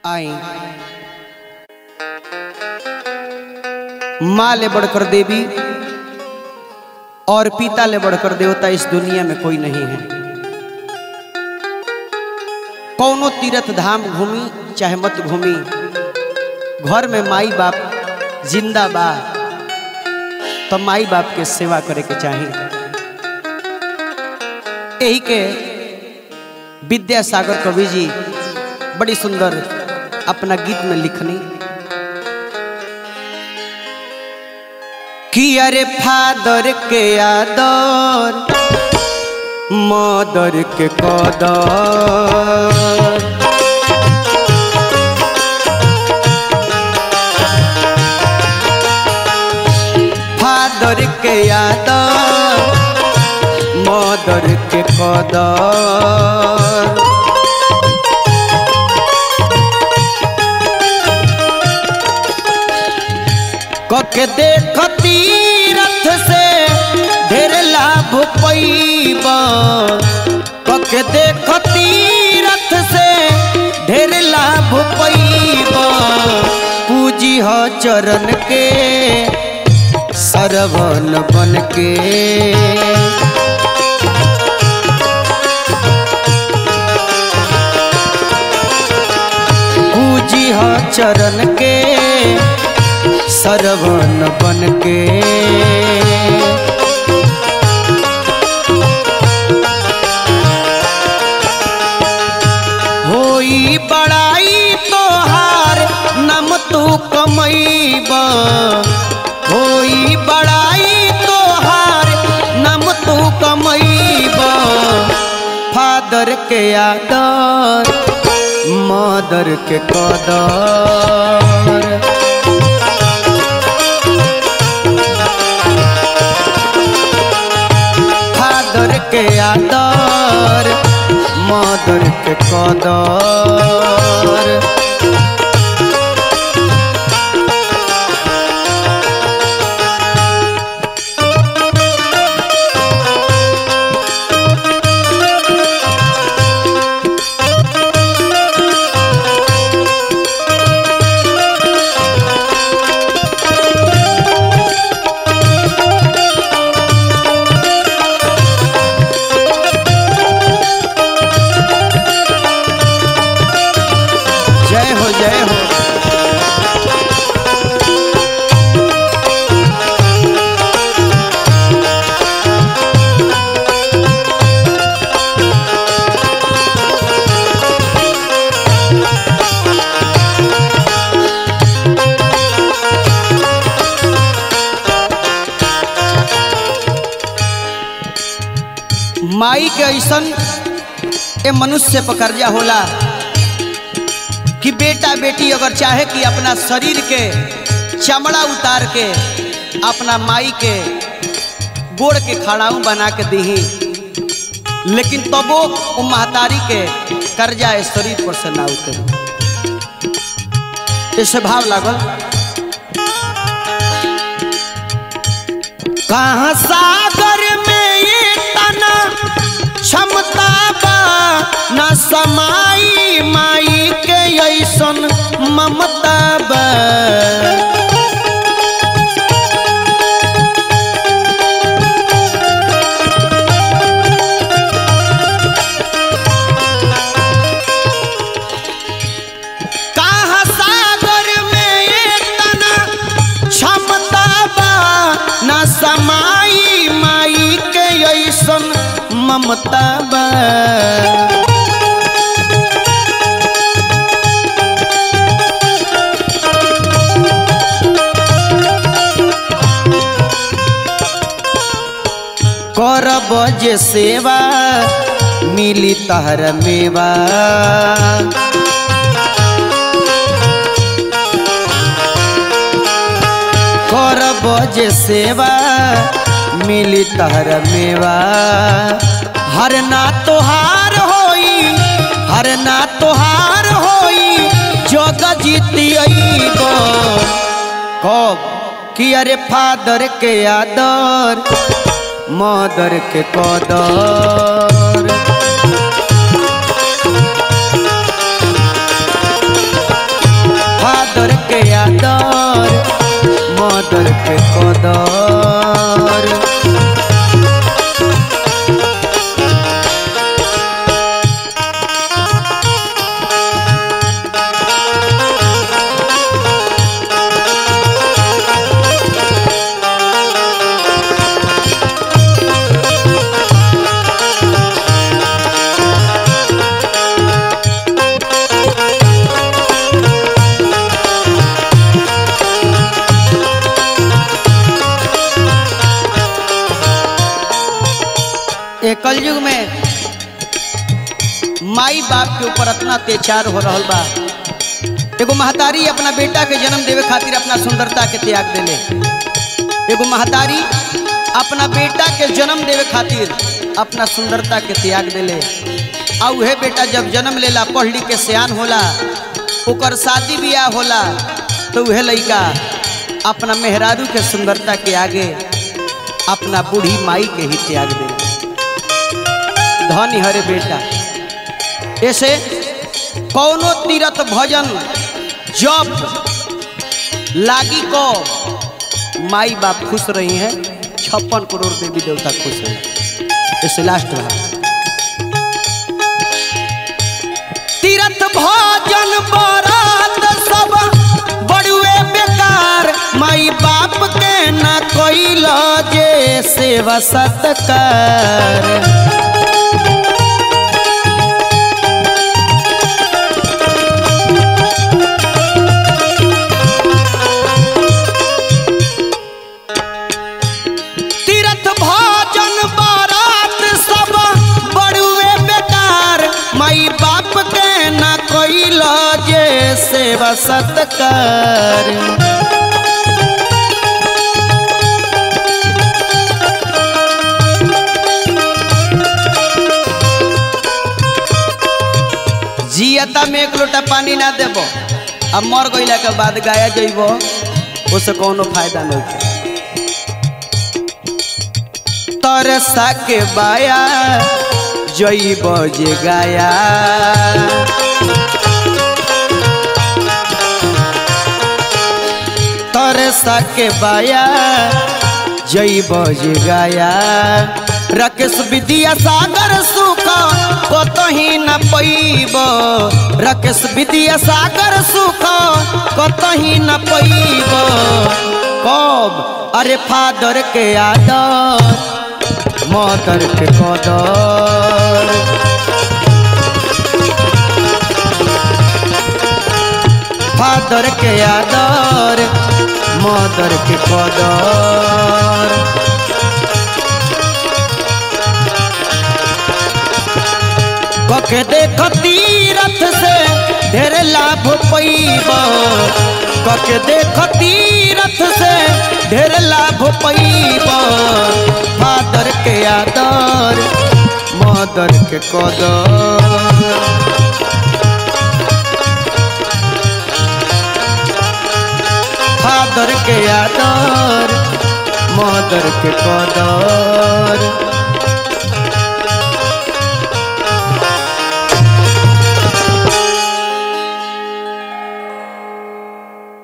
आई माँ ले बढ़कर देवी और पिता ले बढ़कर देवता इस दुनिया में कोई नहीं है कौनो तीर्थ धाम घूमी चाहे मत घूमी घर में माई बाप जिंदा बा तो माई बाप के सेवा करे के चाहिए यही के विद्यासागर कवि जी बड़ी सुंदर अपना गीत में लिखनी कि अरे फादर के आदर मदर के कदर फादर के आदर मदर के कदर कके देख तीरथ से ढेर लाभ पैब कके देख तीरथ से ढेर लाभ पैब पूजी ह चरण के सरवन बन के पूजी ह चरण के सरवन बन के होई बड़ाई तोहार नम तू कमैब होई बड़ाई तोहार नम तू कमैब फादर के आदर मदर के कदर फादर के आदर मदर के कदर जय हो जय हो माई के ऐसन ए मनुष्य पर कर्जा होला कि बेटा बेटी अगर चाहे कि अपना शरीर के चमड़ा उतार के अपना माई के गोड़ के खड़ाऊ बना के दही लेकिन तबो वो महतारी के कर्जा ए शरीर पर से ना उतरी ऐसे भाव लागल कहाँ सागर में ये तना क्षमता बा न समाई माई के ऐसन ममता बा कहाँ सागर में ये तना क्षमता बा न समाई माई के ऐसन ममता बा करब जे सेवा मिली तहर मेवा करब जे सेवा मिली तहर मेवा हर ना तोहार होई हर ना तोहार होई जोग जीती कब कि अरे फादर के आदर मदर के कदर मदर के कदर ए कलयुग में माई बाप के ऊपर इतना अत्याचार हो रहा बा एगो महतारी अपना बेटा के जन्म देवे खातिर अपना सुंदरता के त्याग देले एगो महतारी अपना बेटा के जन्म देवे खातिर अपना सुंदरता के त्याग देले आ उहे बेटा जब जन्म लेला पढ़ लिख के सियान होला ओकर शादी ब्याह होला तो उहे लड़का अपना मेहरारू के सुंदरता के आगे अपना बूढ़ी माई के ही त्याग दे धनी हरे बेटा ऐसे कौनो तीरथ भजन जब लागी को माई बाप खुश रही हैं छप्पन करोड़ देवी देवता खुश रहे ऐसे लास्ट रहा तीरथ भजन बरात सब बड़ुए बेकार माई बाप के न कोई जे सेवा सत्कार तीरथ भजन बारात सब बड़ुए बेकार माई बाप के न कोई जे सेवा सत्कार जियता में एक लोटा पानी ना देबो अब मर गईला के बाद गाया जइबो उसे कोनो फायदा नहीं है तरसा के बाया जइब जे गाया तरसा के बाया जइब जे गाया रकेश विद्या सागर सुख कतही न पैब रकेश विद्या सागर सुख कतही न पैब कब अरे फादर के आदर मदर के कदर फादर के आदर मदर के कदर कके देख तीरथ से ढेर लाभ पैब कके देख तीरथ से ढेर लाभ पैब फादर के आदर मदर के कदर फादर के आदर मदर के कदर